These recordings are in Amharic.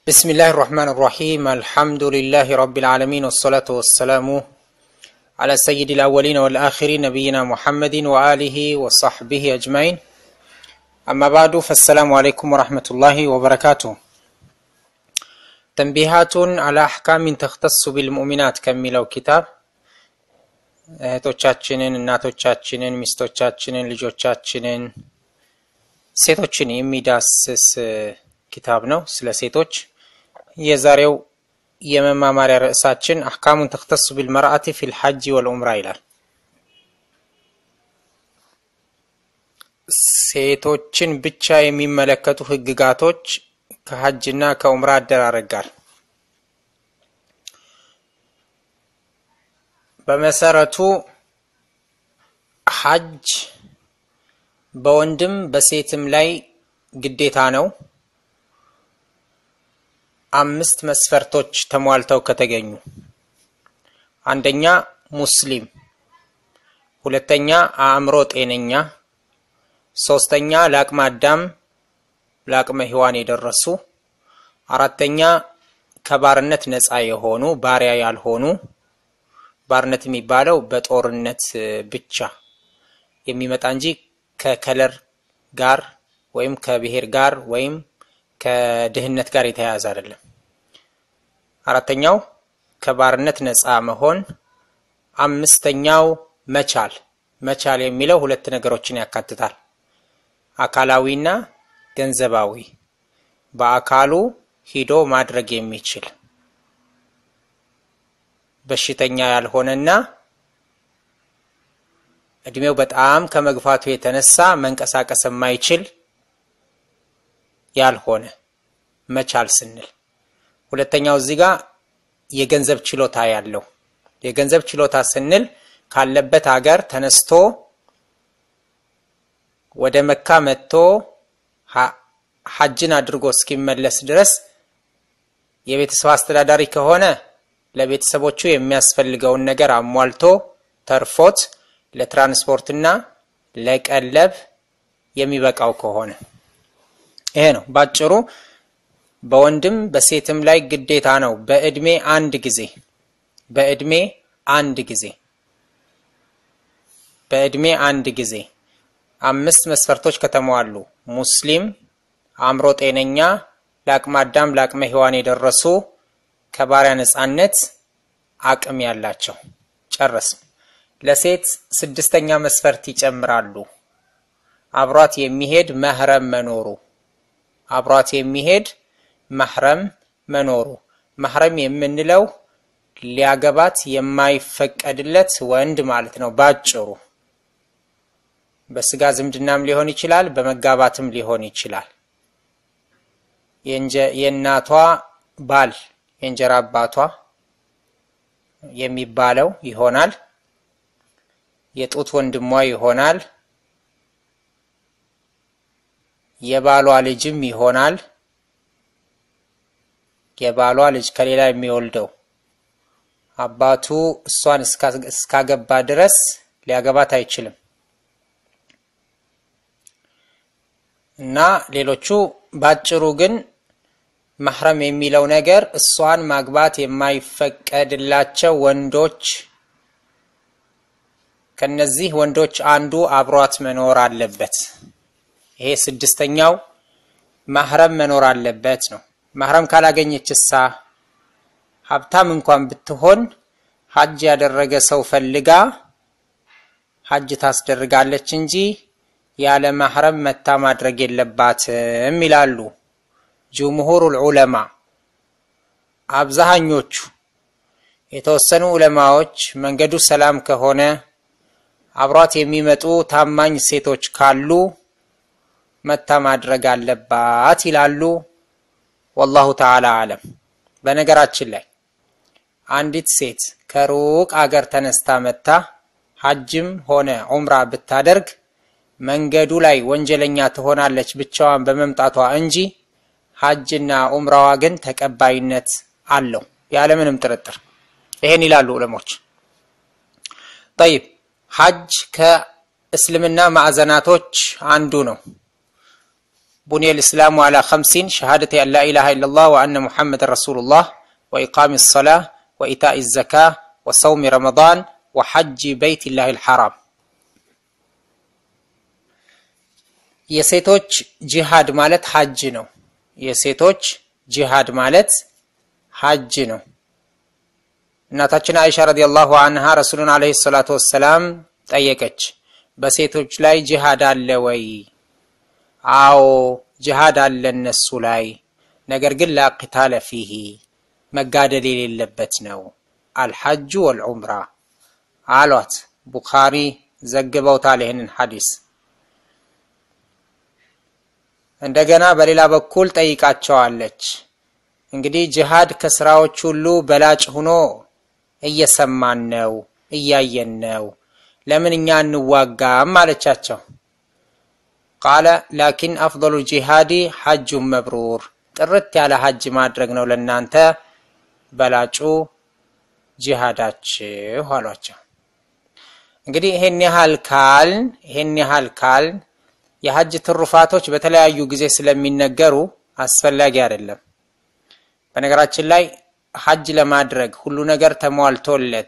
بسم الله الرحمن الرحيم الحمد لله رب العالمين والصلاة والسلام على سيد الأولين والآخرين نبينا محمد وآله وصحبه أجمعين أما بعد فالسلام عليكم ورحمة الله وبركاته تنبيهات على أحكام تختص بالمؤمنات كملوا كتاب እህቶቻችንን እናቶቻችንን ሚስቶቻችንን ልጆቻችንን ሴቶችን የሚዳስስ ኪታብ ነው ስለ ሴቶች የዛሬው የመማማሪያ ርዕሳችን አሕካሙን ተክተሱ ቢልመርአቲ ፊ ልሐጂ ወልዑምራ ይላል ሴቶችን ብቻ የሚመለከቱ ህግጋቶች ከሐጅና ከዑምራ አደራረግ ጋር በመሰረቱ ሐጅ በወንድም በሴትም ላይ ግዴታ ነው። አምስት መስፈርቶች ተሟልተው ከተገኙ፣ አንደኛ ሙስሊም፣ ሁለተኛ አእምሮ ጤነኛ፣ ሶስተኛ ለአቅመ አዳም ለአቅመ ሔዋን የደረሱ፣ አራተኛ ከባርነት ነፃ የሆኑ ባሪያ ያልሆኑ ባርነት የሚባለው በጦርነት ብቻ የሚመጣ እንጂ ከከለር ጋር ወይም ከብሔር ጋር ወይም ከድህነት ጋር የተያያዘ አይደለም። አራተኛው ከባርነት ነፃ መሆን። አምስተኛው መቻል። መቻል የሚለው ሁለት ነገሮችን ያካትታል፣ አካላዊና ገንዘባዊ። በአካሉ ሂዶ ማድረግ የሚችል በሽተኛ ያልሆነና እድሜው በጣም ከመግፋቱ የተነሳ መንቀሳቀስ የማይችል ያልሆነ መቻል ስንል፣ ሁለተኛው እዚህ ጋር የገንዘብ ችሎታ ያለው የገንዘብ ችሎታ ስንል ካለበት ሀገር ተነስቶ ወደ መካ መጥቶ ሐጅን አድርጎ እስኪመለስ ድረስ የቤተሰብ አስተዳዳሪ ከሆነ ለቤተሰቦቹ የሚያስፈልገውን ነገር አሟልቶ ተርፎት ለትራንስፖርትና ለቀለብ የሚበቃው ከሆነ ይሄ ነው ባጭሩ። በወንድም በሴትም ላይ ግዴታ ነው። በእድሜ አንድ ጊዜ በእድሜ አንድ ጊዜ በእድሜ አንድ ጊዜ አምስት መስፈርቶች ከተሟሉ ሙስሊም፣ አእምሮ ጤነኛ፣ ለአቅመ አዳም ለአቅመ ሔዋን የደረሱ ከባሪያ ነፃነት አቅም ያላቸው ጨረስም። ለሴት ስድስተኛ መስፈርት ይጨምራሉ። አብሯት የሚሄድ መህረም መኖሩ አብሯት የሚሄድ መህረም መኖሩ መህረም የምንለው ሊያገባት የማይፈቀድለት ወንድ ማለት ነው። ባጭሩ በስጋ ዝምድናም ሊሆን ይችላል፣ በመጋባትም ሊሆን ይችላል። የእናቷ ባል የእንጀራ አባቷ የሚባለው ይሆናል። የጡት ወንድሟ ይሆናል። የባሏ ልጅም ይሆናል። የባሏ ልጅ ከሌላ የሚወልደው አባቱ እሷን እስካገባ ድረስ ሊያገባት አይችልም እና ሌሎቹ ባጭሩ ግን መህረም የሚለው ነገር እሷን ማግባት የማይፈቀድላቸው ወንዶች ከነዚህ ወንዶች አንዱ አብሯት መኖር አለበት። ይሄ ስድስተኛው መህረም መኖር አለበት ነው። መህረም ካላገኘች እሳ ሀብታም እንኳን ብትሆን ሐጅ ያደረገ ሰው ፈልጋ ሐጅ ታስደርጋለች እንጂ ያለ መህረም መታ ማድረግ የለባትም ይላሉ ጅምሁሩል ዑለማ። አብዛኞቹ የተወሰኑ ዑለማዎች መንገዱ ሰላም ከሆነ አብሯት የሚመጡ ታማኝ ሴቶች ካሉ መታ ማድረግ አለባት ይላሉ። ወላሁ ተዓላ አለም። በነገራችን ላይ አንዲት ሴት ከሩቅ አገር ተነስታ መታ ሐጅም ሆነ ዑምራ ብታደርግ መንገዱ ላይ ወንጀለኛ ትሆናለች ብቻዋን በመምጣቷ እንጂ ሐጅና ዑምራዋ ግን ተቀባይነት አለው ያለምንም ጥርጥር። ይሄን ይላሉ ዑለሞች። ጠይብ ሐጅ ከእስልምና ማዕዘናቶች አንዱ ነው። ቡንየ ልእስላሙ ዓላ ከምሲን ሸሃደት አን ላ ኢላሃ ኢለላህ ወአነ ሙሐመድን ረሱሉላህ ወኢቃሚ ሰላ ወኢታኢ ዘካ ወሰውሚ ረመዳን ወሐጂ በይቲላህ ልሐራም። የሴቶች ጂሃድ ማለት ሐጅ ነው። የሴቶች ጂሃድ ማለት ሐጅ ነው። እናታችን አይሻ ረዲየላሁ አንሃ ረሱሉን ዓለይሂ ሰላቱ ወሰላም ጠየቀች፣ በሴቶች ላይ ጂሃድ አለ ወይ? አዎ ጂሃድ አለ እነሱ ላይ፣ ነገር ግን ላቂታለ ፊሂ መጋደል የሌለበት ነው። አልሐጁ ወልዑምራ አሏት። ቡኻሪ ዘግበውታል ይህንን ሐዲስ። እንደገና በሌላ በኩል ጠይቃቸዋለች። እንግዲህ ጂሃድ ከስራዎች ሁሉ በላጭ ሆኖ እየሰማን ነው፣ እያየን ነው። ለምን እኛ እንዋጋም አለቻቸው። ቃለ ላኪን አፍضሉ ጂሃዲ ሐጁን መብሩር፣ ጥርት ያለ ሐጅ ማድረግ ነው ለእናንተ በላጩ ጂሃዳችሁ አሏቸው። እንግዲህ ይሄን ያህል ካልን ይሄን ያህል ካልን የሐጅ ትሩፋቶች በተለያዩ ጊዜ ስለሚነገሩ አስፈላጊ አይደለም። በነገራችን ላይ ሐጅ ለማድረግ ሁሉ ነገር ተሟልቶለት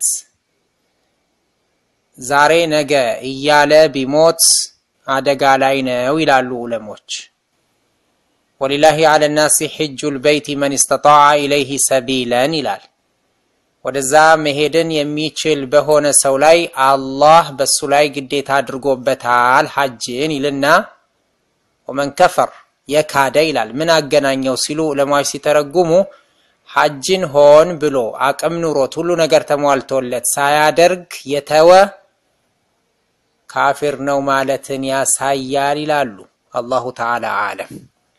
ዛሬ ነገ እያለ ቢሞት አደጋ ላይ ነው ይላሉ ዑለሞች። ወሊላሂ አለ ናሲ ሕጁል በይቲ መን ስተጣዐ ኢለይህ ሰቢለን ይላል። ወደዛ መሄድን የሚችል በሆነ ሰው ላይ አላህ በሱ ላይ ግዴታ አድርጎበታል ሐጅን ይልና ወመን ከፈር የካደ ይላል። ምን አገናኘው ሲሉ ዑለማዎች ሲተረጉሙ ሐጅን ሆን ብሎ አቅም ኑሮት ሁሉ ነገር ተሟልቶለት ሳያደርግ የተወ ካፊር ነው ማለትን ያሳያል ይላሉ። አላሁ ተዓላ አለም።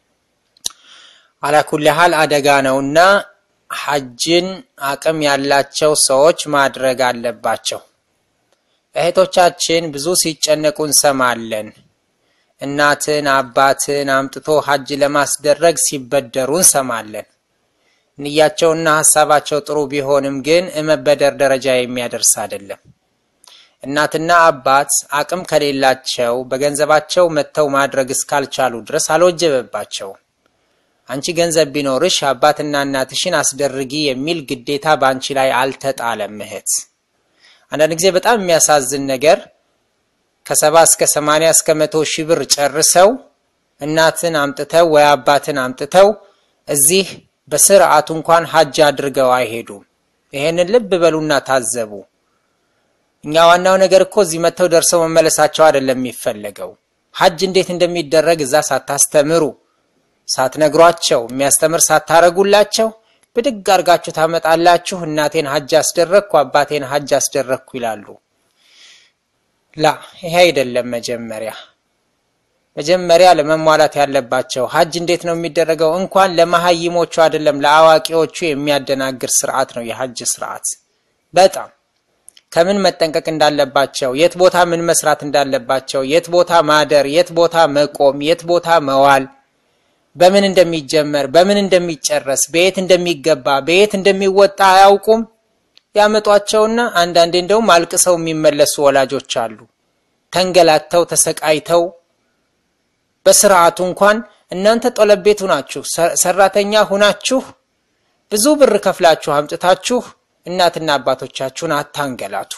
አላኩል ሀል አደጋ ነውና ሐጅን አቅም ያላቸው ሰዎች ማድረግ አለባቸው። እህቶቻችን ብዙ ሲጨነቁ እንሰማለን። እናትን አባትን አምጥቶ ሐጅ ለማስደረግ ሲበደሩ እንሰማለን። ንያቸውና ሀሳባቸው ጥሩ ቢሆንም ግን እመበደር ደረጃ የሚያደርስ አይደለም። እናትና አባት አቅም ከሌላቸው በገንዘባቸው መጥተው ማድረግ እስካልቻሉ ድረስ አልወጀበባቸውም። አንቺ ገንዘብ ቢኖርሽ አባትና እናትሽን አስደርጊ የሚል ግዴታ በአንቺ ላይ አልተጣለም። እህት አንዳንድ ጊዜ በጣም የሚያሳዝን ነገር ከሰባ እስከ ሰማንያ እስከ መቶ ሺህ ብር ጨርሰው እናትን አምጥተው ወይ አባትን አምጥተው እዚህ በስርዓቱ እንኳን ሐጅ አድርገው አይሄዱም። ይሄንን ልብ በሉና ታዘቡ። እኛ ዋናው ነገር እኮ እዚህ መጥተው ደርሰው መመለሳቸው አይደለም የሚፈለገው። ሐጅ እንዴት እንደሚደረግ እዛ ሳታስተምሩ ሳትነግሯቸው የሚያስተምር ሳታረጉላቸው ብድግ አርጋችሁ ታመጣላችሁ። እናቴን ሐጅ አስደረግኩ፣ አባቴን ሐጅ አስደረግኩ ይላሉ። ላ ይሄ አይደለም። መጀመሪያ መጀመሪያ ለመሟላት ያለባቸው ሐጅ እንዴት ነው የሚደረገው? እንኳን ለመሀይሞቹ አይደለም ለአዋቂዎቹ የሚያደናግር ስርዓት ነው የሐጅ ስርዓት። በጣም ከምን መጠንቀቅ እንዳለባቸው፣ የት ቦታ ምን መስራት እንዳለባቸው፣ የት ቦታ ማደር፣ የት ቦታ መቆም፣ የት ቦታ መዋል በምን እንደሚጀመር በምን እንደሚጨረስ በየት እንደሚገባ በየት እንደሚወጣ አያውቁም። ያመጧቸውና አንዳንዴ እንደውም አልቅሰው የሚመለሱ ወላጆች አሉ። ተንገላተው ተሰቃይተው በስርዓቱ እንኳን እናንተ ጦለብ ቤት ሁናችሁ ሰራተኛ ሁናችሁ ብዙ ብር ከፍላችሁ አምጥታችሁ እናትና አባቶቻችሁን አታንገላቱ።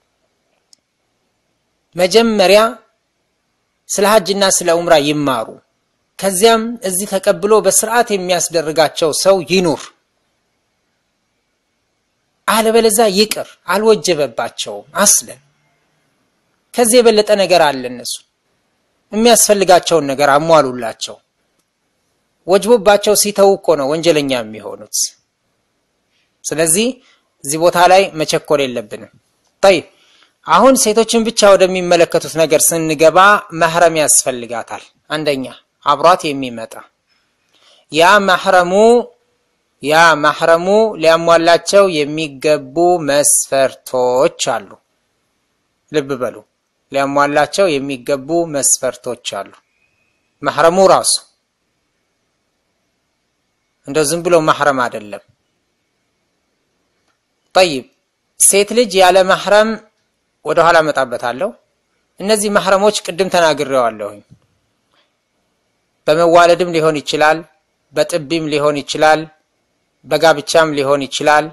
መጀመሪያ ስለ ሐጅና ስለ ኡምራ ይማሩ። ከዚያም እዚህ ተቀብሎ በስርዓት የሚያስደርጋቸው ሰው ይኑር። አለበለዛ ይቅር፣ አልወጀበባቸውም። አስለን ከዚህ የበለጠ ነገር አለ። እነሱ የሚያስፈልጋቸውን ነገር አሟሉላቸው። ወጅቦባቸው ሲተው እኮ ነው ወንጀለኛ የሚሆኑት። ስለዚህ እዚህ ቦታ ላይ መቸኮል የለብንም። ጠይብ አሁን ሴቶችን ብቻ ወደሚመለከቱት ነገር ስንገባ መህረም ያስፈልጋታል። አንደኛ አብሯት የሚመጣ ያ ማህረሙ ያ ማህረሙ ሊያሟላቸው የሚገቡ መስፈርቶች አሉ። ልብ በሉ፣ ሊያሟላቸው የሚገቡ መስፈርቶች አሉ። ማህረሙ ራሱ እንደው ዝም ብሎ ማህረም አይደለም። ጠይብ ሴት ልጅ ያለ ማህረም ወደ ኋላ እመጣበታለሁ። እነዚህ ማህረሞች ቅድም ተናግሬዋለሁኝ። በመዋለድም ሊሆን ይችላል፣ በጥቢም ሊሆን ይችላል፣ በጋብቻም ሊሆን ይችላል።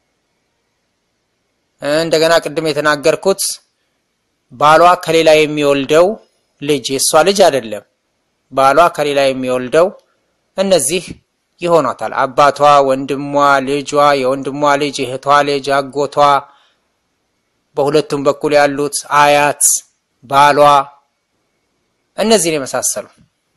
እንደገና ቅድም የተናገርኩት ባሏ ከሌላ የሚወልደው ልጅ የእሷ ልጅ አይደለም፣ ባሏ ከሌላ የሚወልደው እነዚህ ይሆኗታል። አባቷ፣ ወንድሟ፣ ልጇ፣ የወንድሟ ልጅ፣ እህቷ ልጅ፣ አጎቷ፣ በሁለቱም በኩል ያሉት አያት፣ ባሏ፣ እነዚህን የመሳሰሉ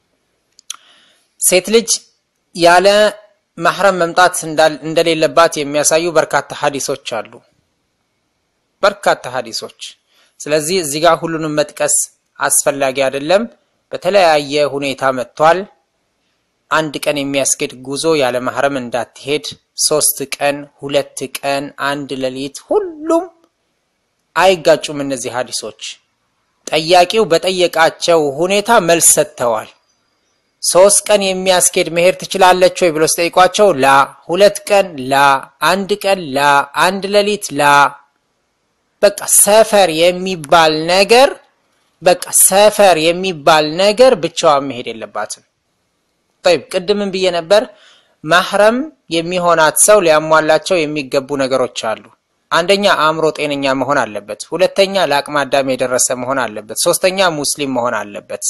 ሴት ልጅ ያለ ማህረም መምጣት እንደሌለባት የሚያሳዩ በርካታ ሀዲሶች አሉ። በርካታ ሀዲሶች። ስለዚህ እዚህ ጋር ሁሉንም መጥቀስ አስፈላጊ አይደለም። በተለያየ ሁኔታ መጥቷል። አንድ ቀን የሚያስኬድ ጉዞ ያለ ማህረም እንዳትሄድ፣ ሶስት ቀን፣ ሁለት ቀን፣ አንድ ሌሊት፣ ሁሉም አይጋጩም። እነዚህ ሀዲሶች ጠያቂው በጠየቃቸው ሁኔታ መልስ ሰጥተዋል። ሶስት ቀን የሚያስኬድ መሄድ ትችላለች ወይ ብሎ ሲጠይቋቸው ላ፣ ሁለት ቀን ላ፣ አንድ ቀን ላ፣ አንድ ሌሊት ላ። በቃ ሰፈር የሚባል ነገር በቃ ሰፈር የሚባል ነገር ብቻዋን መሄድ የለባትም። ጠይብ ቅድምን ብዬ ነበር። ማህረም የሚሆናት ሰው ሊያሟላቸው የሚገቡ ነገሮች አሉ። አንደኛ አእምሮ ጤነኛ መሆን አለበት። ሁለተኛ ለአቅመ አዳም የደረሰ መሆን አለበት። ሶስተኛ ሙስሊም መሆን አለበት።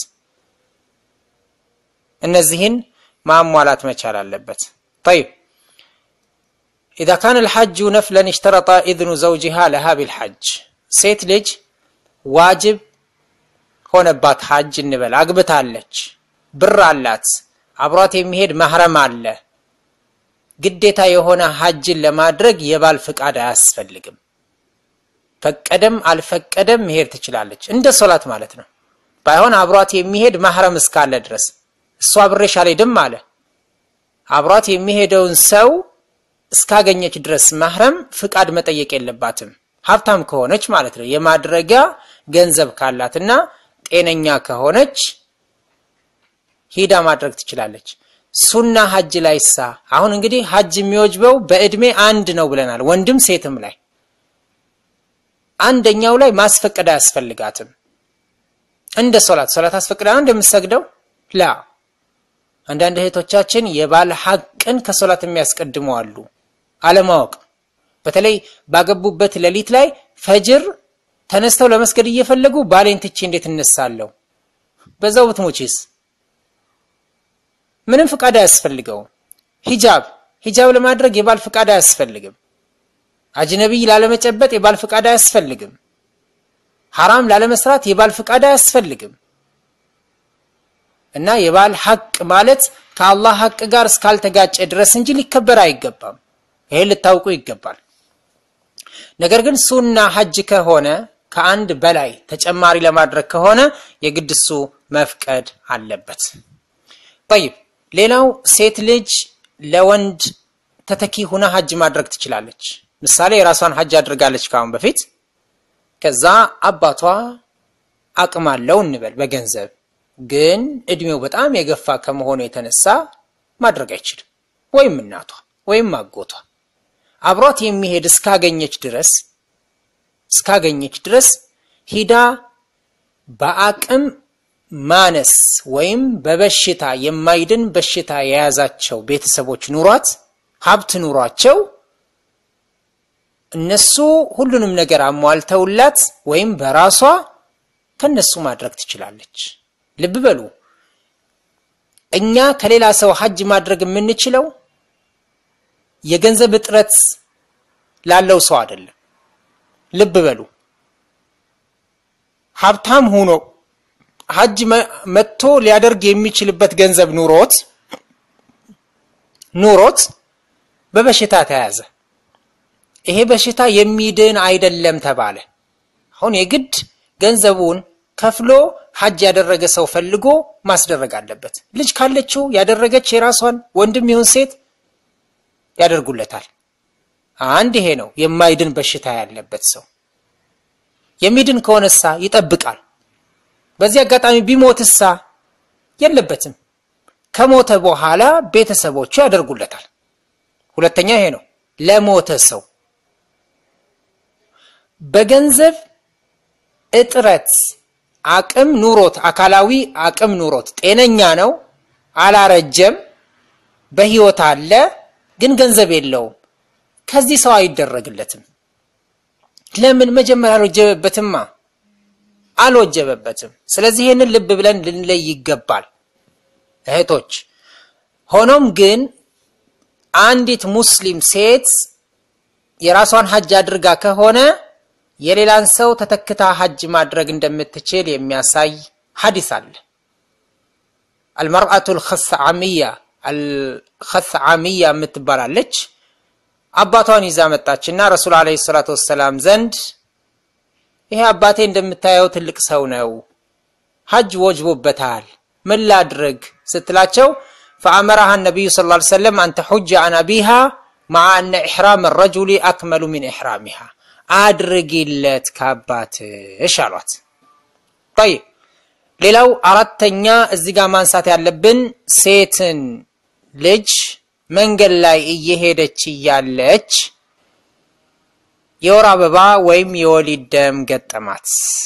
እነዚህን ማሟላት መቻል አለበት። ጠይብ ኢዛ ካነ ልሐጁ ነፍለን እሽተረጠ ኢዝኑ ዘውጅሃ ለሃ ቢልሐጅ ሴት ልጅ ዋጅብ ሆነባት ሐጅ እንበል፣ አግብታለች፣ ብር አላት፣ አብሯት የሚሄድ ማህረም አለ። ግዴታ የሆነ ሐጅን ለማድረግ የባል ፍቃድ አያስፈልግም። ፈቀደም አልፈቀደም መሄድ ትችላለች። እንደ ሶላት ማለት ነው። ባይሆን አብሯት የሚሄድ ማህረም እስካለ ድረስ እሷ አብሬሽ አልሄድም አለ። አብሯት የሚሄደውን ሰው እስካገኘች ድረስ ማህረም ፍቃድ መጠየቅ የለባትም። ሀብታም ከሆነች ማለት ነው። የማድረጊያ ገንዘብ ካላትና ጤነኛ ከሆነች ሂዳ ማድረግ ትችላለች። ሱና ሀጅ ላይ ሳ አሁን እንግዲህ ሀጅ የሚወጅበው በእድሜ አንድ ነው ብለናል፣ ወንድም ሴትም ላይ አንደኛው ላይ ማስፈቀድ አያስፈልጋትም። እንደ ሶላት ሶላት አስፈቅዳ ነው እንደምትሰግደው ላ አንዳንድ እህቶቻችን የባል ሐቅን ከሶላት የሚያስቀድሙ አሉ። አለማወቅ በተለይ ባገቡበት ሌሊት ላይ ፈጅር ተነስተው ለመስገድ እየፈለጉ ባሌን ትቼ እንዴት እነሳለሁ? በዛው ብትሞቺስ? ምንም ፍቃድ አያስፈልገውም። ሂጃብ ሂጃብ ለማድረግ የባል ፍቃድ አያስፈልግም። አጅነቢይ ላለመጨበጥ የባል ፍቃድ አያስፈልግም። ሐራም ላለመስራት የባል ፍቃድ አያስፈልግም። እና የባል ሐቅ ማለት ከአላህ ሐቅ ጋር እስካልተጋጨ ድረስ እንጂ ሊከበር አይገባም። ይሄ ልታውቁ ይገባል። ነገር ግን ሱና ሐጅ ከሆነ ከአንድ በላይ ተጨማሪ ለማድረግ ከሆነ የግድ እሱ መፍቀድ አለበት። ጠይብ ሌላው ሴት ልጅ ለወንድ ተተኪ ሁና ሐጅ ማድረግ ትችላለች። ምሳሌ የራሷን ሐጅ አድርጋለች ከአሁን በፊት ከዛ አባቷ አቅም አለው እንበል በገንዘብ ግን እድሜው በጣም የገፋ ከመሆኑ የተነሳ ማድረግ አይችልም። ወይም እናቷ ወይም አጎቷ አብሯት የሚሄድ እስካገኘች ድረስ እስካገኘች ድረስ ሂዳ በአቅም ማነስ ወይም በበሽታ የማይድን በሽታ የያዛቸው ቤተሰቦች ኑሯት ሀብት ኑሯቸው እነሱ ሁሉንም ነገር አሟልተውላት ወይም በራሷ ከነሱ ማድረግ ትችላለች። ልብ በሉ እኛ ከሌላ ሰው ሐጅ ማድረግ የምንችለው የገንዘብ እጥረት ላለው ሰው አይደለም። ልብ በሉ ሀብታም ሆኖ ሐጅ መጥቶ ሊያደርግ የሚችልበት ገንዘብ ኑሮት ኑሮት በበሽታ ተያዘ። ይሄ በሽታ የሚድን አይደለም ተባለ። አሁን የግድ ገንዘቡን ከፍሎ ሐጅ ያደረገ ሰው ፈልጎ ማስደረግ አለበት። ልጅ ካለችው ያደረገች የራሷን ወንድም ይሁን ሴት ያደርጉለታል። አንድ ይሄ ነው የማይድን በሽታ ያለበት ሰው። የሚድን ከሆነሳ ይጠብቃል። በዚህ አጋጣሚ ቢሞትሳ የለበትም። ከሞተ በኋላ ቤተሰቦቹ ያደርጉለታል። ሁለተኛ ይሄ ነው ለሞተ ሰው በገንዘብ እጥረት አቅም ኑሮት አካላዊ አቅም ኑሮት ጤነኛ ነው፣ አላረጀም፣ በህይወት አለ፣ ግን ገንዘብ የለውም። ከዚህ ሰው አይደረግለትም። ለምን? መጀመሪያ አልወጀበበትማ፣ አልወጀበበትም። ስለዚህ ይህንን ልብ ብለን ልንለይ ይገባል እህቶች። ሆኖም ግን አንዲት ሙስሊም ሴት የራሷን ሐጅ አድርጋ ከሆነ የሌላን ሰው ተተክታ ሐጅ ማድረግ እንደምትችል የሚያሳይ ሐዲስ አለ። አልመርአቱ ልኸስዓሚያ አልኸስዓሚያ የምትባላለች አባቷን ይዛ መጣችና ረሱል ዓለይሂ ሰላቱ ወሰላም ዘንድ ይሄ አባቴ እንደምታየው ትልቅ ሰው ነው፣ ሐጅ ወጅቦበታል፣ ምን ላድርግ ስትላቸው ፈአመራሃ ነቢዩ ሰለላሁ ዐለይሂ ወሰለም አን ተሑጀ አን አቢሃ መዓ አነ ኢሕራም ረጁሊ አክመሉ ሚን ኢሕራሚሃ አድርጊለት ከአባትሽ አሏት። ጠይብ ሌላው አራተኛ እዚህ ጋር ማንሳት ያለብን ሴትን ልጅ መንገድ ላይ እየሄደች እያለች የወር አበባ ወይም የወሊድ ደም ገጠማት።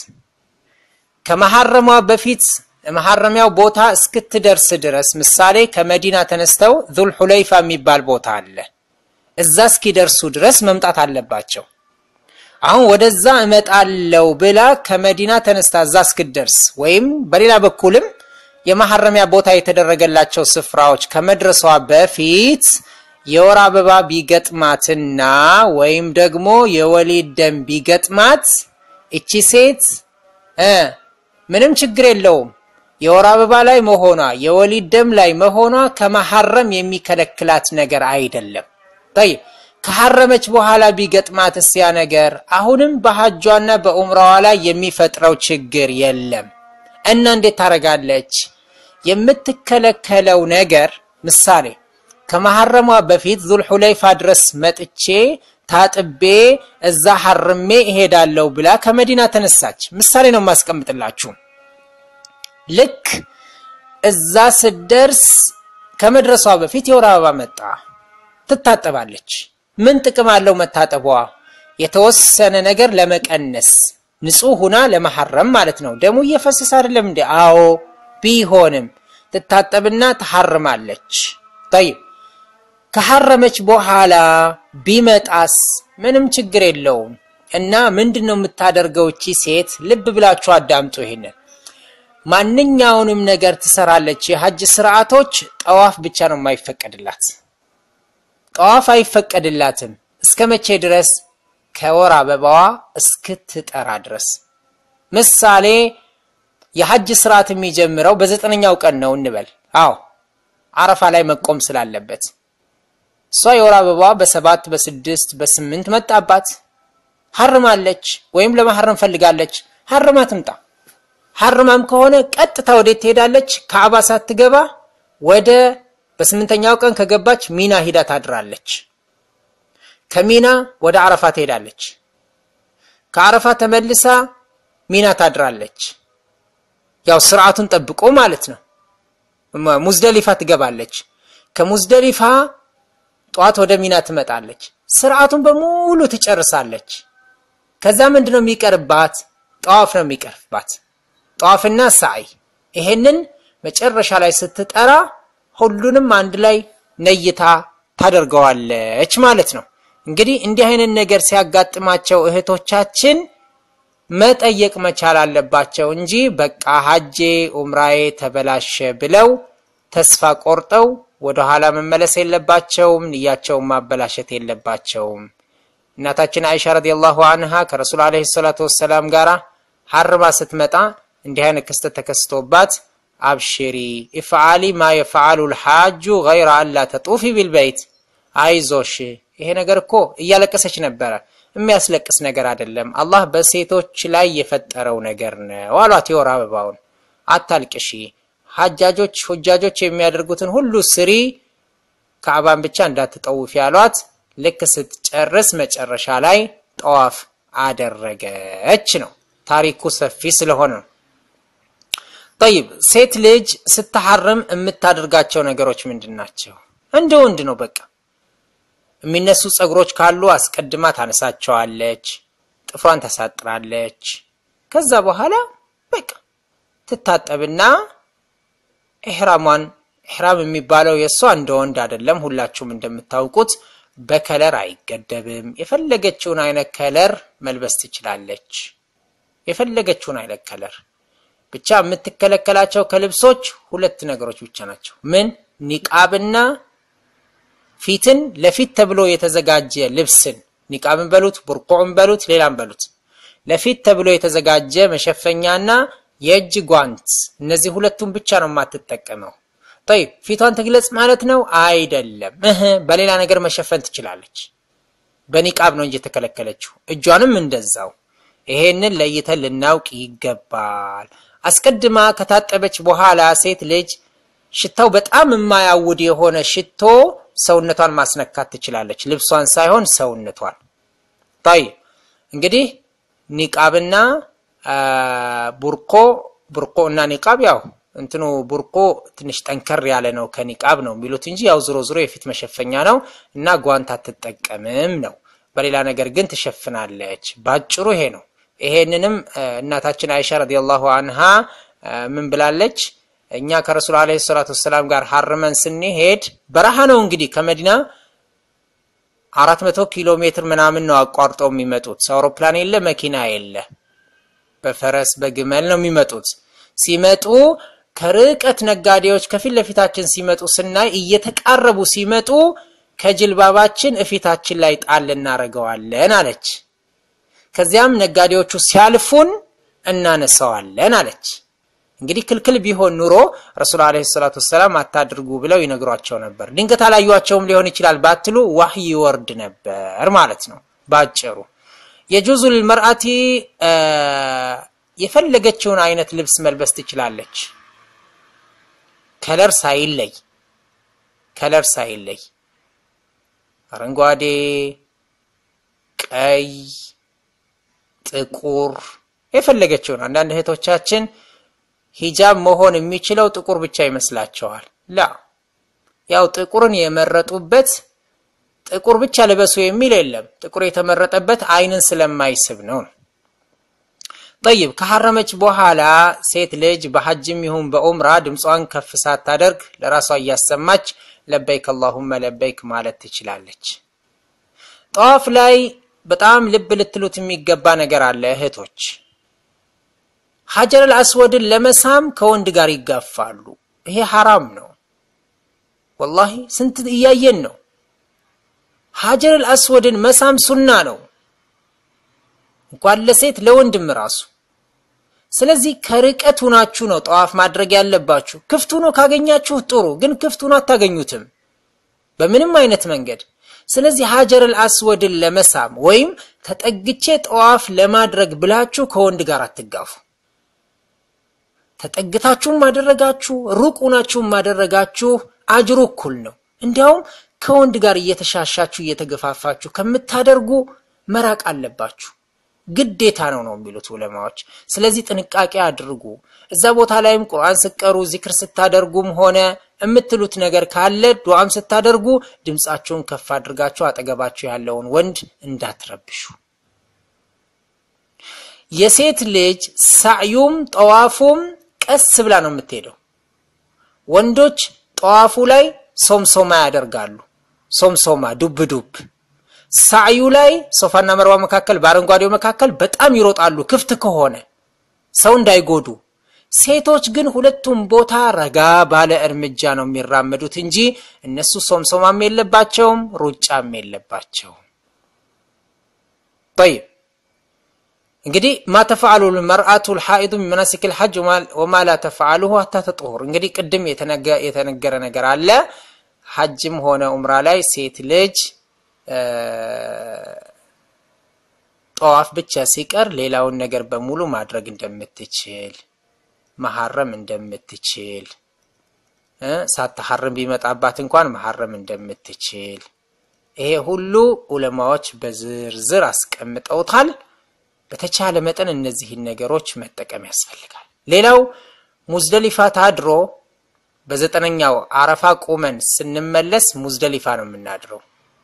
ከመሐረሟ በፊት መሐረሚያው ቦታ እስክትደርስ ድረስ ምሳሌ ከመዲና ተነስተው ዙል ሁለይፋ የሚባል ቦታ አለ። እዛ እስኪደርሱ ድረስ መምጣት አለባቸው። አሁን ወደዛ እመጣለው ብላ ከመዲና ተነስታ እዛ እስክትደርስ ወይም በሌላ በኩልም የመሐረሚያ ቦታ የተደረገላቸው ስፍራዎች ከመድረሷ በፊት የወር አበባ ቢገጥማትና ወይም ደግሞ የወሊድ ደም ቢገጥማት እቺ ሴት እ ምንም ችግር የለውም። የወር አበባ ላይ መሆኗ የወሊድ ደም ላይ መሆኗ ከመሐረም የሚከለክላት ነገር አይደለም። ጠይብ ከሐረመች በኋላ ቢገጥማት እስያ ነገር አሁንም በሐጇና በኡምራዋ ላይ የሚፈጥረው ችግር የለም እና እንዴት ታደርጋለች? የምትከለከለው ነገር ምሳሌ ከመሐረሟ በፊት ዙልሑለይፋ ድረስ መጥቼ ታጥቤ እዛ ሐርሜ እሄዳለሁ ብላ ከመዲና ተነሳች። ምሳሌ ነው የማስቀምጥላችሁ። ልክ እዛ ስደርስ ከመድረሷ በፊት የወር አበባ መጣ። ትታጠባለች። ምን ጥቅም አለው መታጠቧ? የተወሰነ ነገር ለመቀነስ ንጹህ ሁና ለመሐረም ማለት ነው። ደሙ እየፈሰሰ አይደለም እንዴ? አዎ ቢሆንም ትታጠብና ትሐርማለች። ጠይብ ከሐረመች በኋላ ቢመጣስ ምንም ችግር የለውም። እና ምንድን ነው የምታደርገው እቺ ሴት? ልብ ብላችሁ አዳምጡ ይሄንን ማንኛውንም ነገር ትሰራለች። የሐጅ ስርዓቶች ጠዋፍ ብቻ ነው የማይፈቀድላት። ጠዋፍ አይፈቀድላትም። እስከ መቼ ድረስ? ከወር አበባዋ እስክትጠራ ድረስ። ምሳሌ የሐጅ ስርዓት የሚጀምረው በዘጠነኛው ቀን ነው እንበል። አዎ አረፋ ላይ መቆም ስላለበት እሷ የወር አበባዋ በሰባት በስድስት በስምንት መጣባት። ሐርማለች ወይም ለመሐረም ፈልጋለች። ሐርማ ትምጣ። ሐርማም ከሆነ ቀጥታ ወዴት ትሄዳለች? ካዕባ ሳትገባ ወደ በስምንተኛው ቀን ከገባች ሚና ሂዳ ታድራለች። ከሚና ወደ አረፋ ትሄዳለች። ከአረፋ ተመልሳ ሚና ታድራለች። ያው ስርዓቱን ጠብቆ ማለት ነው። ሙዝደሊፋ ትገባለች። ከሙዝደሊፋ ጠዋት ወደ ሚና ትመጣለች። ስርዓቱን በሙሉ ትጨርሳለች። ከዛ ምንድነው የሚቀርባት? ጠዋፍ ነው የሚቀርባት። ጠዋፍና ሳይ ይሄንን መጨረሻ ላይ ስትጠራ ሁሉንም አንድ ላይ ነይታ ታደርገዋለች ማለት ነው። እንግዲህ እንዲህ አይነት ነገር ሲያጋጥማቸው እህቶቻችን መጠየቅ መቻል አለባቸው እንጂ በቃ ሀጄ ኡምራዬ ተበላሸ ብለው ተስፋ ቆርጠው ወደኋላ መመለስ የለባቸውም። ንያቸውን ማበላሸት የለባቸውም። እናታችን አይሻ ረዲየላሁ አንሃ ከረሱል ዓለይሂ ሰላቱ ወሰላም ጋራ ሐርማ ስትመጣ እንዲህ አይነት ክስተት ተከስቶባት አብሽሪ ኢፍዓሊ ማ የፈዓሉ ልሓጁ ገይረ አላ ተጡፊ ቢልበይት፣ አይዞሽ ይሄ ነገር እኮ እያለቀሰች ነበረ። የሚያስለቅስ ነገር አይደለም፣ አላህ በሴቶች ላይ የፈጠረው ነገር ነው አሏት። የወር አበባውን አታልቅሺ፣ ሐጃጆች ሁጃጆች የሚያደርጉትን ሁሉ ስሪ፣ ካዕባን ብቻ እንዳትጠውፊ አሏት። ልክ ስትጨርስ መጨረሻ ላይ ጠዋፍ አደረገች ነው። ታሪኩ ሰፊ ስለሆነ ነው። ጠይብ ሴት ልጅ ስትሐርም የምታደርጋቸው ነገሮች ምንድን ናቸው? እንደ ወንድ ነው። በቃ የሚነሱ ፀጉሮች ካሉ አስቀድማ ታነሳቸዋለች፣ ጥፍሯን ታሳጥራለች። ከዛ በኋላ በቃ ትታጠብና ኢሕራሟን ኢሕራም የሚባለው የእሷ እንደ ወንድ አይደለም። ሁላችሁም እንደምታውቁት በከለር አይገደብም። የፈለገችውን አይነት ከለር መልበስ ትችላለች። የፈለገችውን አይነት ከለር ብቻ የምትከለከላቸው ከልብሶች ሁለት ነገሮች ብቻ ናቸው። ምን ኒቃብና ፊትን ለፊት ተብሎ የተዘጋጀ ልብስን ኒቃብን በሉት ቡርቁዕን በሉት ሌላም በሉት ለፊት ተብሎ የተዘጋጀ መሸፈኛና የእጅ ጓንት፣ እነዚህ ሁለቱን ብቻ ነው የማትጠቀመው። ጠይብ ፊቷን ትግለጽ ማለት ነው አይደለም። እህ በሌላ ነገር መሸፈን ትችላለች። በኒቃብ ነው እንጂ የተከለከለችው። እጇንም እንደዛው። ይሄንን ለይተን ልናውቅ ይገባል። አስቀድማ ከታጠበች በኋላ ሴት ልጅ ሽታው በጣም የማያውድ የሆነ ሽቶ ሰውነቷን ማስነካት ትችላለች። ልብሷን ሳይሆን ሰውነቷን። ጠይብ እንግዲህ ኒቃብና ቡርቆ ቡርቆ እና ኒቃብ ያው እንትኑ ቡርቆ ትንሽ ጠንከር ያለ ነው ከኒቃብ ነው የሚሉት እንጂ ያው ዝሮ ዝሮ የፊት መሸፈኛ ነው እና ጓንት አትጠቀምም ነው። በሌላ ነገር ግን ትሸፍናለች። ባጭሩ ይሄ ነው። ይሄንንም እናታችን አይሻ ረዲየላሁ አንሃ ምን ብላለች? እኛ ከረሱል ዓለይሂ ሰላቱ ወሰላም ጋር ሀርመን ስንሄድ በረሃ ነው እንግዲህ ከመዲና አራት መቶ ኪሎ ሜትር ምናምን ነው አቋርጠው የሚመጡት። አውሮፕላን የለ መኪና የለ፣ በፈረስ በግመል ነው የሚመጡት። ሲመጡ ከርቀት ነጋዴዎች ከፊት ለፊታችን ሲመጡ ስናይ እየተቃረቡ ሲመጡ ከጅልባባችን እፊታችን ላይ ጣል እናደርገዋለን አለች። ከዚያም ነጋዴዎቹ ሲያልፉን እናነሳዋለን አለች። እንግዲህ ክልክል ቢሆን ኑሮ ረሱል ዓለይሂ ሰላቱ ወሰላም አታድርጉ ብለው ይነግሯቸው ነበር። ድንገት አላዩቸውም ሊሆን ይችላል ባትሉ ዋህይ ይወርድ ነበር ማለት ነው። ባጭሩ የጁዙል መርአቲ የፈለገችውን አይነት ልብስ መልበስ ትችላለች። ከለር ሳይለይ ከለር ሳይለይ አረንጓዴ፣ ቀይ፣ ጥቁር የፈለገችውን አንዳንድ እህቶቻችን ሂጃብ መሆን የሚችለው ጥቁር ብቻ ይመስላቸዋል። ላ ያው ጥቁርን የመረጡበት ጥቁር ብቻ ልበሱ የሚል የለም። ጥቁር የተመረጠበት አይንን ስለማይስብ ነው። ጠይብ ከሐረመች በኋላ ሴት ልጅ በሐጅም ይሁን በኡምራ ድምጿን ከፍ ሳታደርግ ለራሷ እያሰማች ለበይክ አላሁመ ለበይክ ማለት ትችላለች። ጠዋፍ ላይ በጣም ልብ ልትሉት የሚገባ ነገር አለ እህቶች ሀጀረል አስወድን ለመሳም ከወንድ ጋር ይጋፋሉ። ይሄ ሐራም ነው። ወላሂ ስንት እያየን ነው። ሀጀረል አስወድን መሳም ሱና ነው፣ እንኳን ለሴት ለወንድም ራሱ። ስለዚህ ከርቀት ሁናችሁ ነው ጠዋፍ ማድረግ ያለባችሁ። ክፍት ሆኖ ካገኛችሁ ጥሩ፣ ግን ክፍት ሆኖ አታገኙትም በምንም አይነት መንገድ። ስለዚህ ሀጀረል አስወድን ለመሳም ወይም ተጠግቼ ጠዋፍ ለማድረግ ብላችሁ ከወንድ ጋር አትጋፉ። ተጠግታችሁም ማደረጋችሁ ሩቅ ሆናችሁም ማደረጋችሁ አጅሩ እኩል ነው። እንዲያውም ከወንድ ጋር እየተሻሻችሁ እየተገፋፋችሁ ከምታደርጉ መራቅ አለባችሁ። ግዴታ ነው ነው የሚሉት ዑለማዎች። ስለዚህ ጥንቃቄ አድርጉ። እዛ ቦታ ላይም ቁርአን ስቀሩ ዚክር ስታደርጉም ሆነ የምትሉት ነገር ካለ ዱዓም ስታደርጉ ድምፃችሁን ከፍ አድርጋችሁ አጠገባችሁ ያለውን ወንድ እንዳትረብሹ። የሴት ልጅ ሳዕዩም ጠዋፉም ቀስ ብላ ነው የምትሄደው። ወንዶች ጠዋፉ ላይ ሶምሶማ ያደርጋሉ። ሶምሶማ ዱብ ዱብ። ሳዕዩ ላይ ሶፋና መርዋ መካከል በአረንጓዴው መካከል በጣም ይሮጣሉ፣ ክፍት ከሆነ ሰው እንዳይጎዱ። ሴቶች ግን ሁለቱም ቦታ ረጋ ባለ እርምጃ ነው የሚራመዱት እንጂ እነሱ ሶምሶማም የለባቸውም ሩጫም የለባቸውም። ጠይብ እንግዲህ ማ ተፈዓሉ መርአቱ ልሓኢዱ ሚን መናሲክ ልሐጅ ወማ ላ ተፈዓሉሁ ሀታ ተጥሁር። እንግዲህ ቅድም የተነገረ ነገር አለ። ሐጅም ሆነ ኡምራ ላይ ሴት ልጅ ጠዋፍ ብቻ ሲቀር ሌላውን ነገር በሙሉ ማድረግ እንደምትችል መሐረም እንደምትችል ሳትሐርም ቢመጣባት እንኳን መሐረም እንደምትችል ይሄ ሁሉ ዑለማዎች በዝርዝር አስቀምጠውታል። በተቻለ መጠን እነዚህን ነገሮች መጠቀም ያስፈልጋል። ሌላው ሙዝደሊፋ ታድሮ በዘጠነኛው አረፋ ቁመን ስንመለስ ሙዝደሊፋ ነው የምናድረው።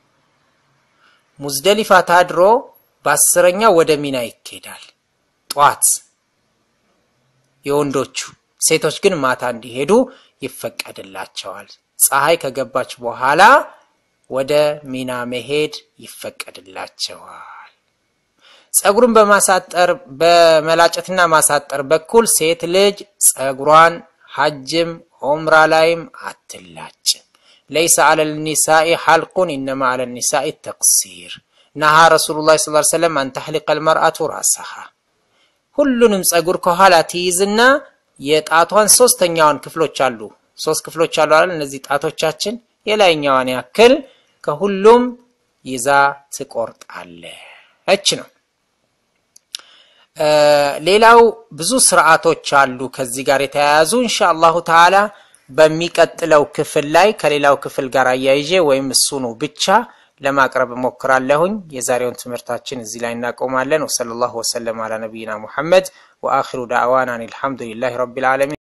ሙዝደሊፋ ታድሮ በአስረኛው ወደ ሚና ይኬዳል። ጧት የወንዶቹ ሴቶች ግን ማታ እንዲሄዱ ይፈቀድላቸዋል። ፀሐይ ከገባች በኋላ ወደ ሚና መሄድ ይፈቀድላቸዋል። ፀጉርን በማሳጠር በመላጨትና ማሳጠር በኩል ሴት ልጅ ፀጉሯን ሐጅም ዑምራ ላይም አትላጭም። ለይሰ አለ ልኒሳኢ ሐልቁን ኢነማ አለ ኒሳኢ ተቅሲር ነሃ ረሱሉላህ ሰለላሁ ዐለይሂ ወሰለም አን ተሕሊቀ ልመርአቱ ራሰሃ ሁሉንም ፀጉር ከኋላ ትይዝና የጣቷን ሶስተኛዋን ክፍሎች አሉ ሶስት ክፍሎች አሉ አይደል? እነዚህ ጣቶቻችን የላይኛዋን ያክል ከሁሉም ይዛ ትቆርጣለች ነው። ሌላው ብዙ ስርዓቶች አሉ ከዚህ ጋር የተያያዙ ኢንሻአላሁ ተዓላ በሚቀጥለው ክፍል ላይ ከሌላው ክፍል ጋር አያይዤ ወይም እሱኑ ብቻ ለማቅረብ እሞክራለሁኝ። የዛሬውን ትምህርታችን እዚህ ላይ እናቆማለን። ወሰለላሁ ወሰለም አላ ነቢይና ሙሐመድ ወአኺሩ ዳዕዋና አልሐምዱሊላሂ ረቢል ዓለሚን